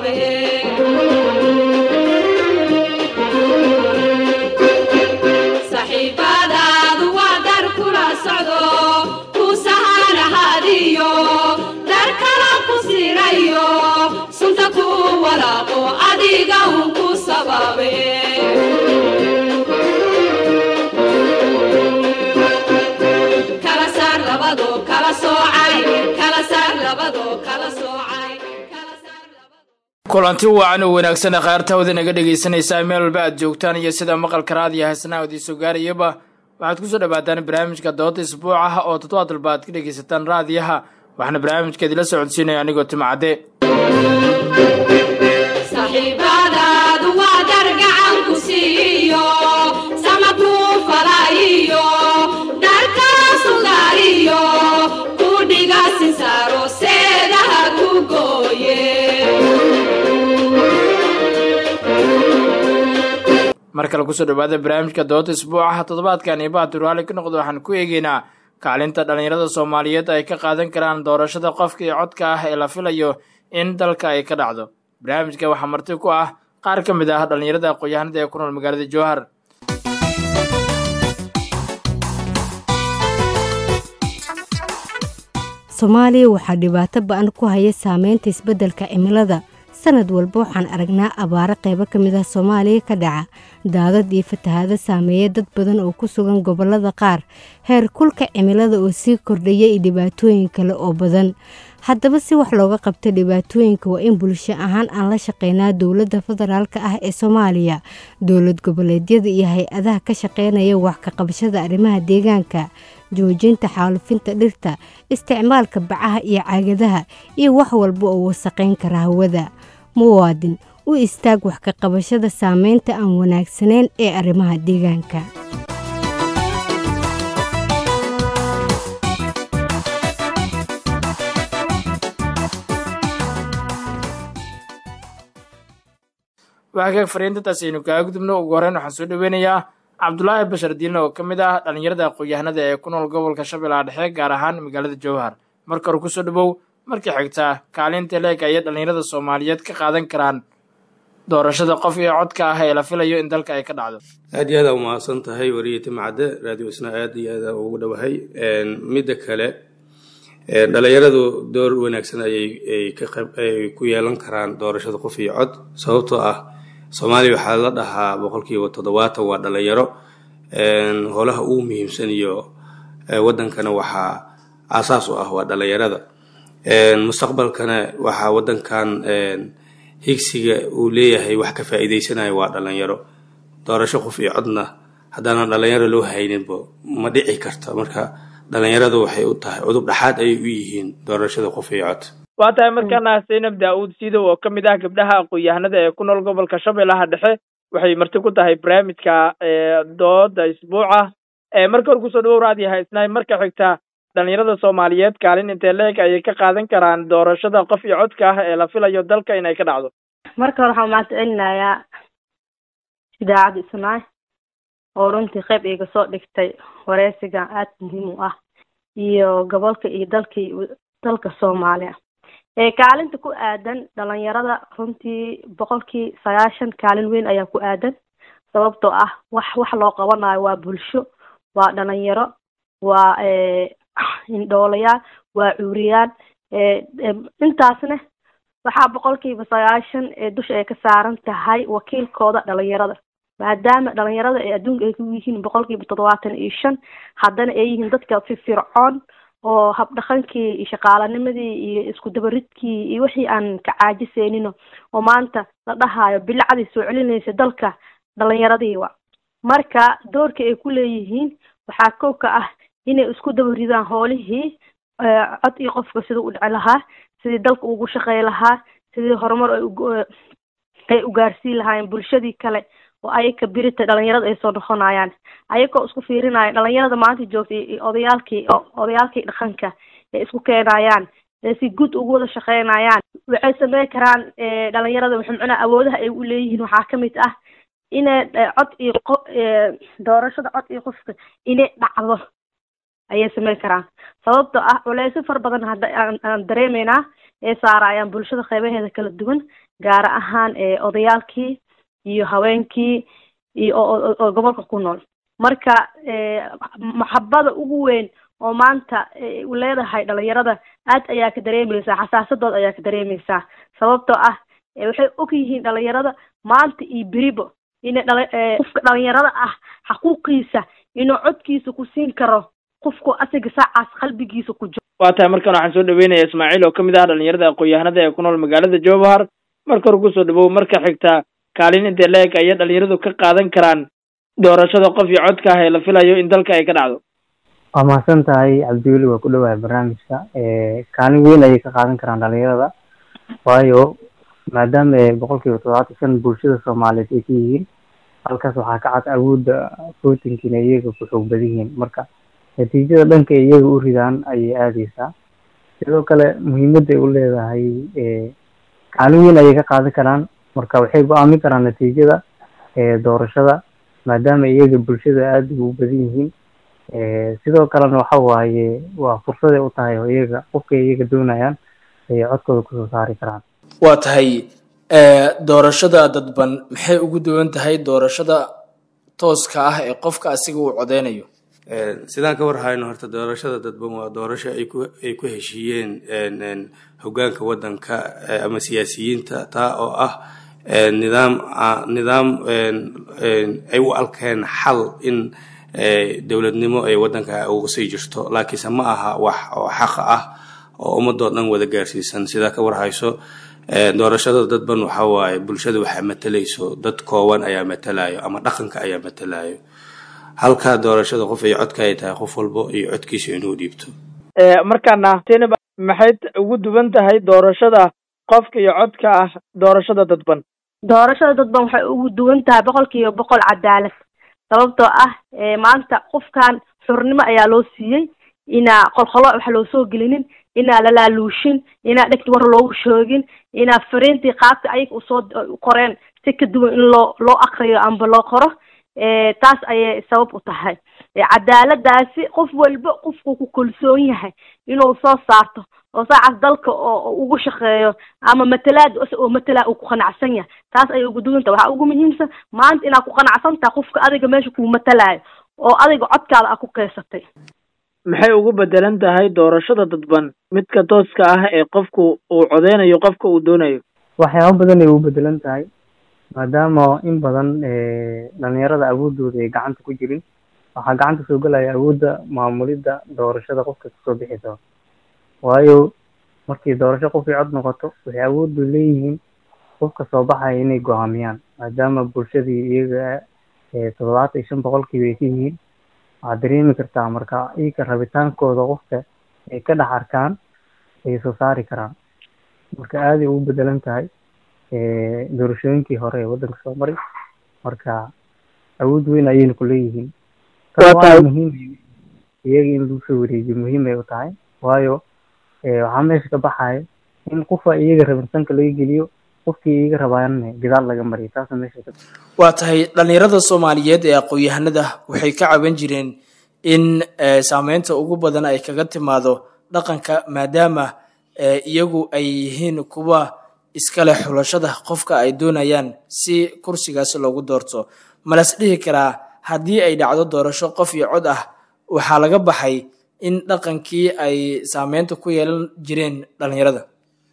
sabaabe saxiibadaadu waa dar kula socdo ku sahanahadiyo dar kala ku sirayo sunta ku walaaqo adiga un ku sababe kala saar labado kala soocay kala saar labado kala soocay kala saar labado kulanti wacan oo wanaagsan ee khayrtawda naga dhegaysanaysaa meel walba aad joogtaan iyo sida maqalka raadiyo haysanaha od iisoo gaarayaba waxaad kusoo dhawaataan barnaamijka dooda isbuuc ah oo toddobaad walba aad ka dhegaysataan raadiyaha waxaana barnaamijka idila socodsiinaya anigoo timcadde saxiibadaadu waa dar gacan ku siiyo sama kuu falaayiyo dar kala sugaariyo ku dhiga sinsaaro seedaha ku gooye mar kale kusoo dhawaada barnaamijka dooda isbuucaha toddobaadkan iyo bahad durwaali ka noqda waxaan ku eegeynaa kaalinta dhallinyarada soomaaliyeed ay ka qaadan karaan doorashada qofka iyo codka ah ee la filayo in dalka ay ka dhacdo barnaamijka waxaa marti ku ah qaar ka mid ah dhallinyarada aqoon-yahanada ee ku nool magaalada jowhar soomaaliya waxaa dhibaato ba-an ku haya saameynta isbeddelka cimilada sanad walba waxaan aragnaa abaaro qaybo ka mid ah soomaaliya ka dhaca daadad iyo fatahaado saameeya dad badan oo ku sugan gobollada qaar heer kulka cimilada oo sii kordhaya iyo dhibaatooyin kale oo badan haddaba si wax looga qabto dhibaatooyinka waa in bulsho ahaan aan la shaqeynaa dowladda federaalk ah ee soomaaliya dowlad goboleedyada iyo hay-adaha ka shaqeynaya wax ka qabashada arrimaha deegaanka joojinta xaalufinta dhirta isticmaalka bacaha iyo caagadaha iyo wax walba oo wasaqayn kara hawada muwaadin u istaag wax ka qabashada saameynta aan wanaagsanayn ee arrimaha deegaanka waxaa kaga fariintantaas aynu kaaga gudubno ugu horreyn waxaan soo dhaweynayaa cabdulaahi bashar diilne oo ka mid ah dhallinyarada aqoon-yahanada ee ku nool gobolka shabeellaha dhexe gaar ahaan magaalada jowhar marka hore kusoo dhawow markii xigtaa kaalinta leeg ayay dhallinyarada soomaaliyeed ka qaadan karaan doorashada qof iyo codka ah ee la filayo in dalka ay ka dhacdo aad iyo aada umahadsan tahay wariye timcadde raadiyo isna aad iyo aada ugu dhowahay midda kale dhalinyaradu door wanaagsan ayay ay ku yeelan karaan doorashada qof iyo cod sababtoo ah soomaaliya waxaa la dhahaa boqolkiiba toddobaatan waa dhalinyaro holaha ugu muhiimsan iyo wadankana waxaa aasaas u ah waa dhalinyarada mustaqbalkana waxaa wadankan higsiga uu leeyahay wax ka faa'iideysanayo waa dhalinyaro doorasho qof iyo codna haddaanan dhalinyaro loo hayninbo ma dhici karta marka dhalinyaradu waxay u tahay cudub dhexaad ayay u yihiin doorashada qof iyo cod waa tahay markaana zaynab daa-uud siidow oo ka mid ah gabdhaha aqoon-yahanada ee ku nool gobolka shabeellaha dhexe waxay marti ku tahay barnaamijka dooda isbuuca marka hore kusoo dhawow raadiyo haysnaay marka xigta dhalinyarada soomaaliyeed kaalin intee leeg ayay ka qaadan karaan doorashada qof iyo codka ah ee la filayo dalka inay ka dhacdo marka hore waxaan mahad celinayaa idaacadda isnaay oo runtii qayb iga soo dhigtay wareysiga aada muhiim u ah iyo gobolka iyo dalkii dalka soomaaliya ee kaalinta ku aadan dhalinyarada runtii boqolkii sagaashan kaalin weyn ayaa ku aadan sababtoo ah wax wax loo qabanayo waa bulsho waa dhalinyaro waa indhoolayaal waa cuuriyaan intaasna waxaa boqolkiiba sagaashan ee dusha ay ka saaran tahay wakiilkooda dhalinyarada maadaama dhalinyarada ee adduunka ay ku yihiin boqolkiiba toddobaatan iyo shan haddana ay yihiin dadka firfircoon oo habdhaqankii iyo shaqaalanimadii iyo isku dabaridkii iyo wixii aan ka caajiseynin oo maanta la dhahayo bilacdii soo celinaysa dalka dhalinyaradii wa marka doorka ay ku leeyihiin waxaa kow ka ah inay isku dabaridaan hoolihii cod iyo qofka siduu u dhici lahaa sidii dalka ugu shaqey lahaa sidii horumar ay u gaarsiin lahaayeen bulshadii kale oo ayaka birita dhalinyarada ay soo noqonayaan ayagoo isku fiirinaya dhalinyarada maanta joogta iyo odayaalkii odayaalkii dhaqanka ay isku keenayaan si guud ugu wada shaqeynayaan waxay sameyn karaan dhalinyarada wuxuu macnaha awoodaha ay u leeyihiin waxaa kamid ah inay cod iyo qo doorashada cod iyo qofka inay dhacdo ayay sameyn karaan sababtoo ah culeysyo fara badan hadda aan dareemeynaa ay saarayaan bulshada qeybaheeda kala duwan gaar ahaan odayaalkii iyo haweenkii iyo oo gobolka ku nool marka maxabada ugu weyn oo maanta leedahay dhalinyarada aad ayaa ka dareemeysaa xasaasadood ayaa ka dareemeysaa sababtoo ah waxay og yihiin dhalinyarada maanta iyo beribo ina qofka dhalinyarada ah xaquuqiisa inuu codkiisa ku siin karo qofku asiga saacaas qalbigiisa ku jiro waa tahay markan waxaan soo dhaweynaya ismaaciil oo kamid ah dhalinyarada aqoon-yahanada ee ku nool magaalada jowhar marka hore kusoo dhawow marka xigta kaalin intee la-eg ayay dhalinyaradu ka qaadan karaan doorashada qof iyo codka ah ee la filayo in dalka ay ka dhacdo waa mahadsan tahay cabdiweli waa ku dhawahay barnaamijka kaalin weyn ayay ka qaadan karaan dhalinyarada waayo maadaama boqol kiiba toddobaatan shan bulshada soomaaliyeed ay ka yihiin halkaas waxaa ka cad awoodda votinkiina iyaga ku xoog badan yihiin marka natiijada dhanka iyaga u ridaan ayay aadeysaa sidoo kale muhiimadday u leedahay kaalin weyn ayay ka qaadan karaan marka waxay go-aamin karaan natiijada doorashada maadaama iyaga bulshada aada ugu badan yihiin sidoo kalena waxa waaye waa fursaday u tahay oo iyaga qofkay iyaga doonayaan ayay codkooda kusoo saari karaan waa tahay doorashada dadban maxay ugu duwan tahay doorashada tooska ah ee qofka asiga uu codeynayo sidaan ka warhayno horta doorashada dadban waa doorasho ay ku ay ku heshiiyeen hogaanka waddanka ama siyaasiyiinta taa oo ah nidaam nidaam ay u alkeen xal in dowladnimo ay waddanka uga sii jirto laakiinse ma aha wax oo xaqa ah oo ummadoo dhan wada gaarsiisan sidaa ka warhayso doorashada dadban waxa waaye bulshada waxaa matalayso dad kooban ayaa matalayo ama dhaqanka ayaa matalayo halkaa doorashada qof ay codka ay tahay qof walbo iyo codkiisa inuu dhiibto markaana tinib maxay ugu duwan tahay doorashada qofka iyo codka ah doorashada dadban doorashada dadban waxay ugu duwan tahay boqol kiiba boqol cadaalad sababtoo ah maanta qofkan xurnimo ayaa loo siiyey inaa qolqolo wax loo soo gelinin inaa lalaaluushin inaa dhegta war loogu shoogin inaa fariintii qaabka ayaga usoo qoreen si ka duwan in loo loo akriyo amba loo qoro taas ayay sabab u tahay cadaaladaasi qof walba qofku ku kalsoon yahay inuu soo saarto oo saacaas dalka oo ugu shaqeeyo ama matalaad oo matalaa uu ku qanacsan yahay taas ayay ugu duwanta waxaa ugu muhiimsan maanta inaad ku qanacsan tahay qofka adiga meesha kuu matalayo oo adiga codkaada aad ku keysatay maxay ugu bedelan tahay doorashada dadban midka tooska ah ee qofku uu codeynayo qofka uu doonayo waxyaaba badan ay ugu bedelan tahay maadaama in badan dhalinyarada awoodooda ay gacanta ku jirin waxaa gacanta soo gelaya awoodda maamulidda doorashada qofka kasoo bixi doono waayo markii doorasho qofkii cod noqoto waxay awooddu leeyihiin qofka soo baxaya inay go-aamiyaan maadaama bulshadii iyaga toddobaatan iyo shan boqolkiiba ay ka yihiin waxaad dareemi kartaa marka iyaga rabitaankooda qofka ay ka dhex arkaan ay soo saari karaan marka aaday ugu bedelan tahay doorashooyinkii hore ee waddanka soo maray marka awood weyn ayayna ku leeyihiin waa muhiim iyaga in lagu soo wareejiyo muhiim ay u tahay waayo waxaa meesha ka baxaya in qofa iyaga rabinsanka laga geliyo qofkii iyaga rabaana gadaal laga mariyo taasa meesha ka waa tahay dhalinyarada soomaaliyeed ee aqoon-yahanada waxay ka caban jireen in saameynta ugu badan ay kaga timaado dhaqanka maadaama iyagu ay yihiin kuwa iskale xulashada qofka ay doonayaan si kursigaasi loogu doorto malas dhihi karaa haddii ay dhacdo doorasho qof iyo cod ah waxaa laga baxay in dhaqankii ay saameynta ku yeelan jireen dhalinyarada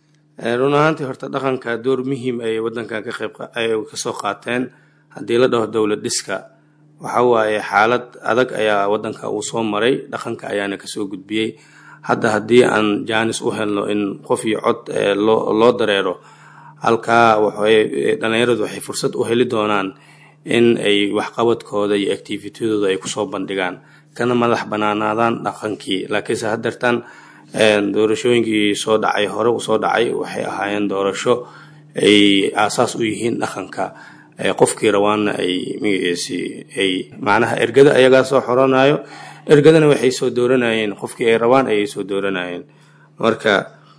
run ahaantii horta dhaqanka door muhiim ay waddankan ka qayb ay kasoo qaateen haddii la dhaho dowlad dhiska waxa waaye xaalad adag ayaa waddanka uu soo maray dhaqanka ayaana kasoo gudbiyey hadda haddii aan jaanis u helno in qof iyo cod loo loo dareero halkaa waxay dhalinyaradu waxay fursad u heli doonaan in ay waxqabadkooda iyo activitydooda ay kusoo bandhigaan kana madax banaanaadaan dhaqankii laakiinse haddeertan doorashooyinkii soo dhacay hore u soo dhacay waxay ahaayeen doorasho ay aasaas u yihiin dhaqanka qofkii rawaanna ay magaciisi ay macnaha ergada ayagaa soo xoranayo ergadana waxay soo dooranayeen qofkii ay rabaan ayay soo dooranayeen marka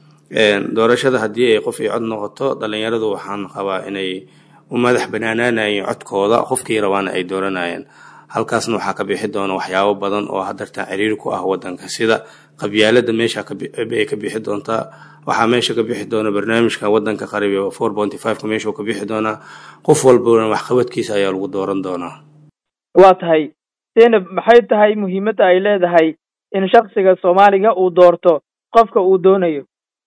doorashada haddii ay qof ay cod noqoto dhalinyaradu waxaan qabaa inay u madax banaanaanayeen codkooda qofkii rabaana ay dooranayeen halkaasna waxaa ka bixi doona waxyaabo badan oo hadartaa ciriiri ku ah wadanka sida qabyaalada meesha ay ka bixi doontaa waxaa meesha ka bixi doona barnaamijka wadanka qariib four ponty fiveka meeshuu ka bixi doonaa qof walbana waxqabadkiisa ayaa lagu dooran doonaa waa tahay zaynab maxay tahay muhiimadda ay leedahay in shaksiga soomaaliga uu doorto qofka uu doonayo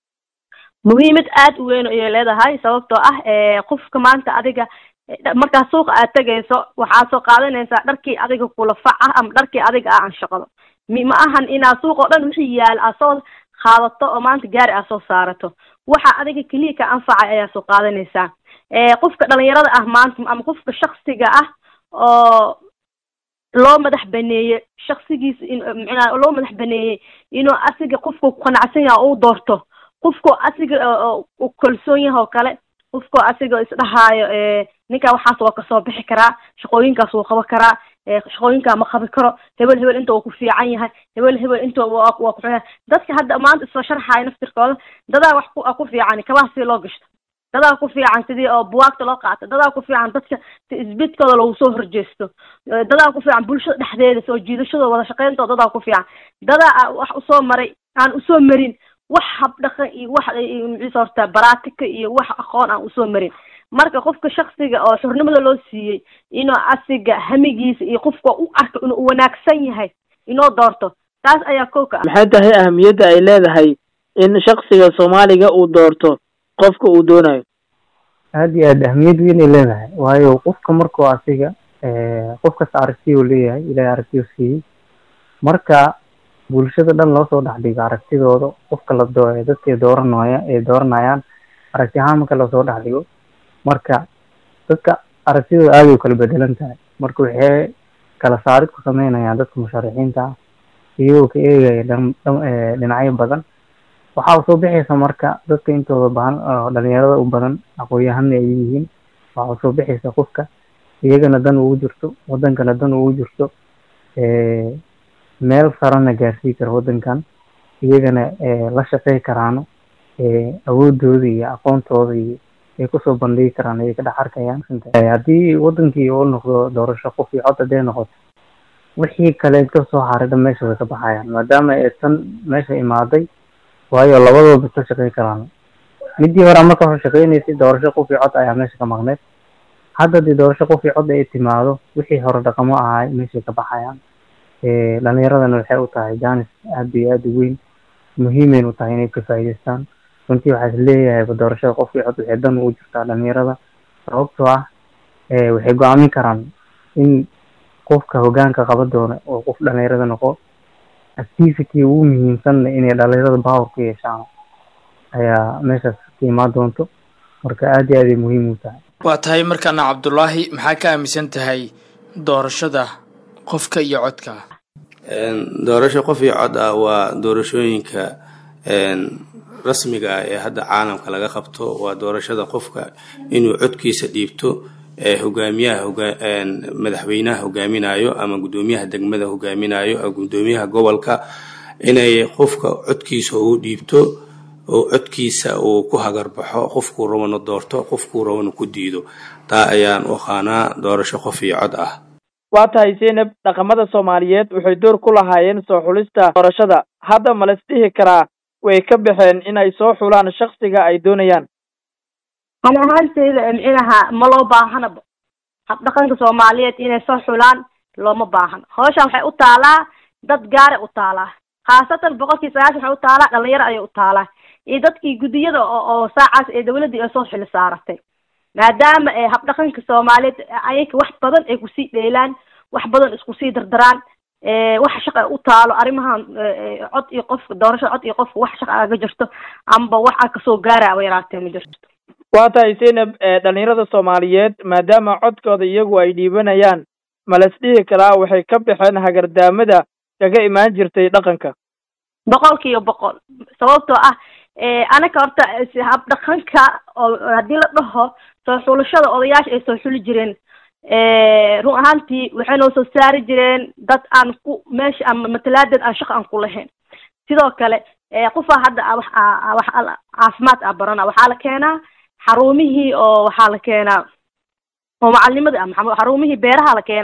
muhiimad aad u weyn ayay leedahay sababtoo ah qofka maanta adiga markaa suuqa aad tegayso waxaad soo qaadanaysaa dharkii adiga kula fac ah ama dharkii adiga ah aan shaqado ma ahan inaad suuqa oo dhan wixii yaal aad soo qaadato oo maanta gaari aad soo saarato waxa adiga keliya ka anfacay ayaa soo qaadanaysaa qofka dhalinyarada ah maanta ama qofka shaksiga ah oo loo madax baneeyey shaksigiisa in micnaa loo madax baneeyey inuu asiga qofku qanacsan yaha uu doorto qofku asiga u kalsoon yaha oo kale qofku asiga isdhahaayo ninkaa waxaas waa kasoo bixi karaa shaqooyinkaas wuu qaban karaa shaqooyinkaa ma qabi karo hebel hebel inta uu ku fiican yahay hebel hebel inta waa ku xun yahay dadka hadda maanta isoo sharxaaya naftirkooda dadaa wax ku ku fiican kabaha si loo gashto dadaa ku fiican sidii oo buwaagta loo qaato dadaa ku fiican dadka isbidkooda lagu soo horjeesto dadaa ku fiican bulshada dhexdeeda soo jiidashadooda wada shaqeyntooda dadaa ku fiican dadaa wax usoo maray aan usoo marin wax habdhaqan iyo wax maciisa horta baraatika iyo wax aqoon aan usoo marin marka qofka shaksiga oo xurnimada loo siiyey inuu asiga hamigiisa iyo qofka u arko inuu wanaagsan yahay inoo doorto taas ayaa kow ka ah maxay tahay ahamiyadda ay leedahay in shaksiga soomaaliga uu doorto qofka uu doonayo aada iyo aad ahmiyad weynay leedahay waayo qofka markuu asiga qof kasta aragtiya uu leeyahay ilahay aragtiyu siiyey marka bulshada dhan loo soo dhexdhigo aragtidooda qofka la doo dadkay dooranaya ay dooranayaan aragti ahaan marka lasoo dhexdhigo marka dadka aragtidooda aaday u kala bedelan tahay marka waxay kala saarid ku sameynayaan dadka musharaxiinta ah iyagoo ka eegaya dhinacyo badan waxaa soo bixaysa marka dadka intooda badan dhalinyarada u badan aqoon-yahana ay yihiin waxaa soo bixaysa qofka iyagana dan ugu jirto wadankana dan ugu jirto meel sarana gaarsii kara wadankan iyagana la shaqey karaano awoodooda iyo aqoontooda iyo ay kusoo bandhigi karaan ayay ka dhex arkayaan haddii wadankii uu noqdo doorasho qof iyo cod hadday noqoto wixii kale ka soo haray dhan meesha way ka baxayaan maadaama ay tan meesha imaaday waayo labadooda ka shaqey karaan midii hore marka hore shaqeynaysay doorasho qof iyo cod ayaa meesha ka maqneyd hadda dii doorasho qof iyo cod ay timaado wixii hore dhaqamo ahay meeshay ka baxayaan dhalinyaradana waxay u tahay janis aada iyo aada u weyn muhiimeyn u tahay inay ka faa'iidaystaan runtii waxaa is leeyahay doorashada qof iyo cod waxay dan ugu jirtaa dhalinyarada sababtoo ah waxay go-aamin karaan in qofka hogaanka qaban doona oo qof dhalinyarada noqo activity ugu muhiimsanna inay dhalinyarada power ku yeeshaan ayaa meeshaas ka imaan doonto marka aada iyo aaday muhiim u tahay waa tahay markaana cabdulaahi maxaa ka aaminsan tahay doorashada qofka iyo codka doorasho qof iyo cod ah waa doorashooyinka rasmiga ah ee hadda caalamka laga qabto waa doorashada qofka inuu codkiisa dhiibto hogaamiyaha madaxweynaha hogaaminayo ama guddoomiyaha degmada hogaaminayo ama guddoomiyaha gobolka inay qofka codkiisa ugu dhiibto oo codkiisa uu ku hagarbaxo qofkuu rabana doorto qofkuu rabana ku diido taa ayaan u aqaanaa doorasho qof iyo cod ah waa tahay zaynab dhaqamada soomaaliyeed waxay door ku lahaayeen soo xulista doorashada hadda ma las dhihi karaa way ka baxeen inay soo xulaan shaksiga ay doonayaan ani ahaanteyda micnaha ma loo baahanaba habdhaqanka soomaaliyeed inay soo xulaan looma baahano hawshan waxay u taalaa dad gaara u taalaa khaasatan boqolkii sagaashan waxay u taalaa dhalinyaro ayay u taalaa iyo dadkii guddiyada oo saacaas ee dawladdii ay soo xili saaratay maadaama habdhaqanka soomaaliyeed ayaka wax badan ay kusii dheelaan wax badan iskusii dardaraan wax shaqa u taalo arrimahan cod iyo qofka doorashada cod iyo qofka wax shaqa aga jirto amba wax a kasoo gaara aba yaraatee ma jirto waa tahay zaynab dhalinyarada soomaaliyeed maadaama codkooda iyagu ay dhiibanayaan ma las dhihi karaa waxay ka baxeen hagardaamada kaga imaan jirtay dhaqanka boqol kiiba boqol sababtoo ah anaka horta habdhaqanka oo haddii la dhaho soo xulashada odayaasha ay soo xuli jireen run ahaantii waxay noo soo saari jireen dad aan ku meesha ama matalaadeed aan shaqa aan ku lahayn sidoo kale qofaa hadda wax wax caafimaad ah barana waxaa la keenaa xarumihii oo waxaa la keenaa oo macalinimada ah xarumihii beeraha la keenaa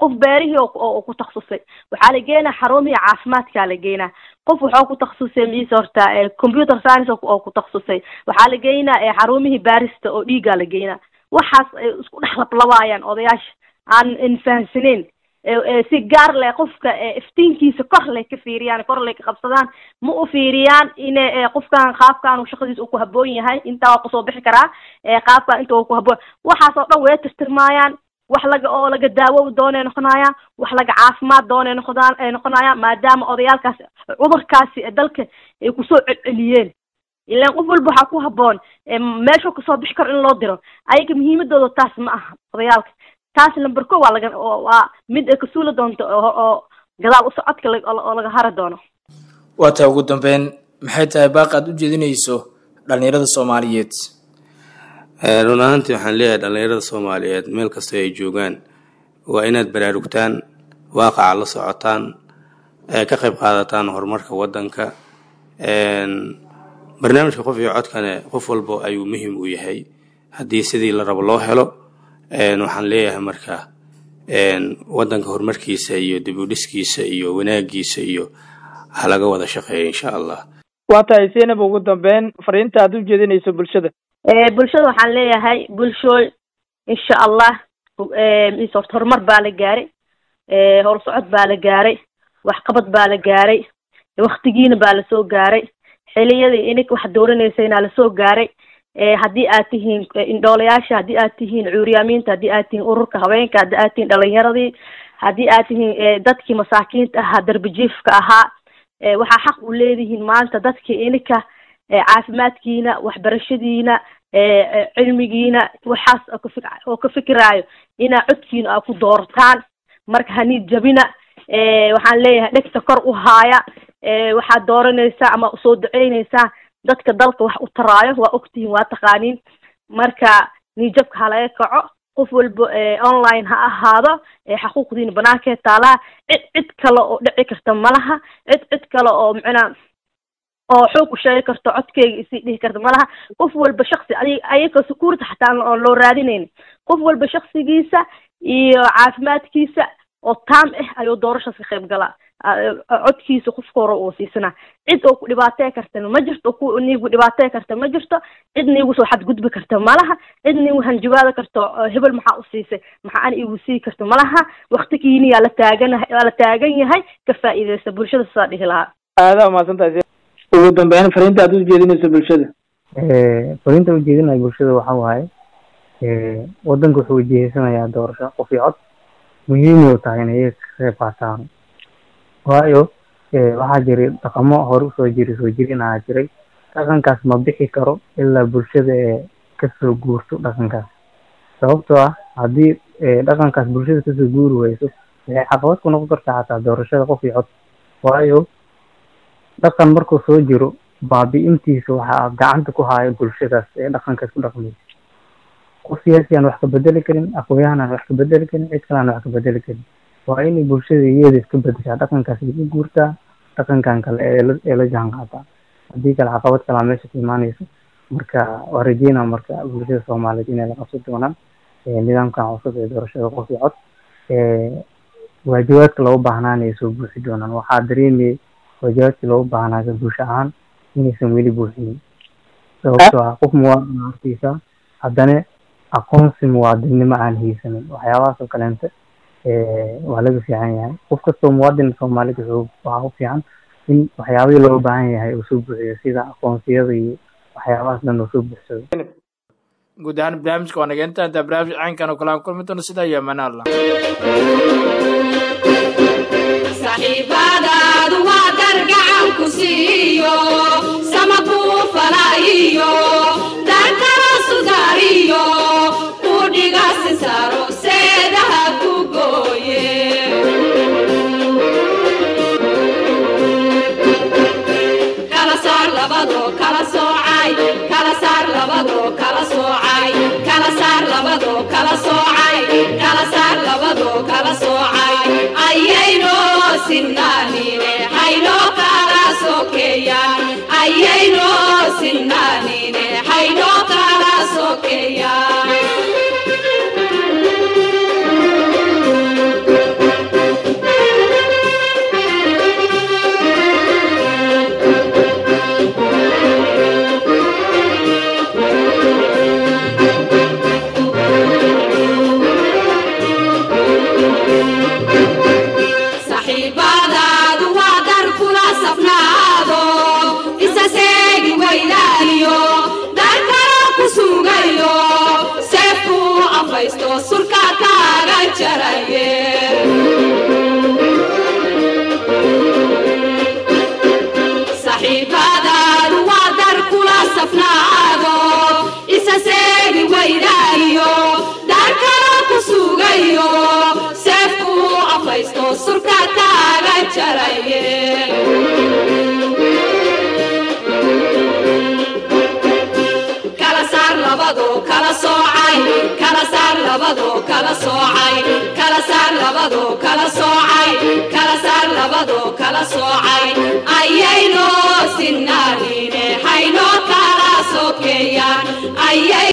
qof beerihii oo ku takhasusay waxaa la geenaa xarumihii caafimaadkaa la geenaa qof waxoo ku takhasusay miise horta computer science oo ku takhasusay waxaa la geynaa xarumihii baarista oo dhiigaa la geynaa waxaas ay isku dhex lablabaayaan odayaasha aan infahansaneyn si gaar leh qofka iftiinkiisa kor lay ka fiiriyaan kor lay ka qabsadaan ma u fiiriyaan in qofkan qaabkan shaqadiisa uu ku haboon yahay intaa waa kusoo bixi karaa qaabkan inta uu ku haboon waxaas oo dhan way tirtirmaayaan wax laga oo laga daawo doonay noqonayaan wax laga caafimaad doonay noqdaan ay noqonayaan maadaama odayaalkaasi cudurkaasi dalka ay kusoo celceliyeen ilaan qof walba waxaa ku haboon meeshuu kasoo bixi karo in loo diro ayaga muhiimadooda taas ma aha odayaalka taas lamber ko waa laga waa mid ay kasuuli doonto oo gadaal u socodka oo laga hari doono waa taa ugu dambeyn maxay tahay baaq aad u jeedinayso dhalinyarada soomaaliyeed run ahaantii waxaan leeyahay dhalinyarada soomaaliyeed meel kastoo ay joogaan waa inaad baraarugtaan waaqaca la socotaan ka qayb qaadataan horumarka waddanka barnaamijka qof iyo codkane qof walbo ayuu muhim u yahay haddii sidii la rabo loo helo waxaan leeyahay marka waddanka horumarkiisa iyo dib u dhiskiisa iyo wanaagiisa iyo ha laga wada shaqeeya insha allah waa tahay zaynab ugu dambeyn fariinta aad u jeedinayso bulshada bulshada waxaan leeyahay bulshooy insha allah mise horta horumar baa la gaaray howlsocod baa la gaaray waxqabad baa la gaaray waktigiina baa lasoo gaaray xiliyadii ininka wax dooranaysaynaa lasoo gaaray haddii aad tihiin indhoolayaasha haddii aad tihiin cuuryaamiinta haddii aad tihiin ururka haweenka haddii aad tihiin dhalinyaradii haddii aad tihiin dadkii masaakiinta ahaa darbijiifka ahaa waxaa xaq u leedihiin maanta dadkii ininka caafimaadkiina waxbarashadiina cilmigiina waxaas oo ka fikiraayo inaa codkiina aa ku doorataan marka haniid jabina waxaan leeyahay dhegta kor u haaya waxaad dooranaysaa ama soo duceynaysaa dadka dalka wax u taraayo waa ogtihiin waa taqaaniin marka niijabka ha laga kaco qof walba online ha ahaado xaquuqdiina banaankee taalaa cid cid kale oo dhici karta malaha cid cid kale oo macnaa oo xoog u sheegi karto codkeyga isii dhihi karta malaha qof walba shaksi ayaga sukuurta xataa oon loo raadinayn qof walba shaksigiisa iyo caafimaadkiisa oo taam ah ayuu doorashaas ka qayb galaa codkiisa qofka hore uu siisanaa cid oo ku dhibaatey karta ma jirto ku niigu dhibaatey karta ma jirto cid niigu soo xadgudbi karta malaha cid niigu hanjabaada karto hebel maxaa u siisay maxaa an igu sii karta malaha waktigiini yaa la taagan yaa la taagan yahay ka faa'iideysta bulshada sidaa dhihi lahaa aadaa umahadsantahay ugu dambeyn fariinta aad u jeedinayso bulshada fariinta ujeedinayo bulshada waxa waaye waddanka wuxuu ujeedsanayaa doorasho qof iyo cod muhiimay u tahay inay iyaga ka qayb qaataan waayo waxaa jiray dhaqamo hore usoo jiri soo jirinaa jiray dhaqankaas ma bixi karo ilaa bulshada ee kasoo guurto dhaqankaas sababtoo ah haddii dhaqankaas bulshada kasoo guuri weyso waxay caqabad ku noqon kartaa xataa doorashada qof iyo cod waayo dhaqan markuu soo jiro baabi-intiisa waxaa gacanta ku haayo bulshadaas ee dhaqankaas ku dhaqmaysa qof siyaasi aan wax ka bedeli karin aqoonyahan aan wax ka bedeli karin cid kale aan wax ka bedeli karin waa inay bulshada iyada iska bedeshaa dhaqankaas iga guurtaa dhaqankan kale ee la jaan qaataa haddii kale caqabad kalaa meesha ka imaanayso marka waa rajeynaa marka bulshada soomaaliyeed inay la qabsan doonaan nidaamkan cusub ee doorashada qof iyo cod waajibaadka loogu baahnaan ay soo buuxi doonaan waxaa dareemayay waajibaadkii loogu baahnaa ka bulsho ahaan inaysan weli buuxinin sababtoo ah qof muwaadin hortiisa haddana aqoonsi muwaadinnimo aan haysanin waxyaabahaas oo kaleenta waa laga fiican yahay qof kastoo muwaadin soomaaliyeed wuxuu waxaa u fiican in waxyaabihii loo baahan yahay uu soo buuxiyo sida aqoonsiyada iyo waxyaabahaas dhan uu soo buuxsado guud ahaan barnaamijka waa naga inta intaa barnaamij caynkan oo kale aan kulmi doono sidaa iyo amaan allah saxiibadaadu waa dar gacan ku siiyo sama kuu falaayiyo darkala sudaariyo ku dhiga sisaaro seedaha ku gooye kala saar labadoo kala soocay kala saar labadoo kala soocay kala saar labadoo kala soocay kala saar labadoo kala soocay ayayno sinnaanine haynoo kala sokeeya ayayno sinnaanine haynoo kala sokeeya afaysto surka kaaga jaraye saxiibadaadu waa dar kula safnaado isa seegi waydaayo dar kala ku sugayo seefku afaysto surka kaaga jaraye kala saar labadoo kala soocay kala saar labadoo kala soocay kala saar labadoo kala soocay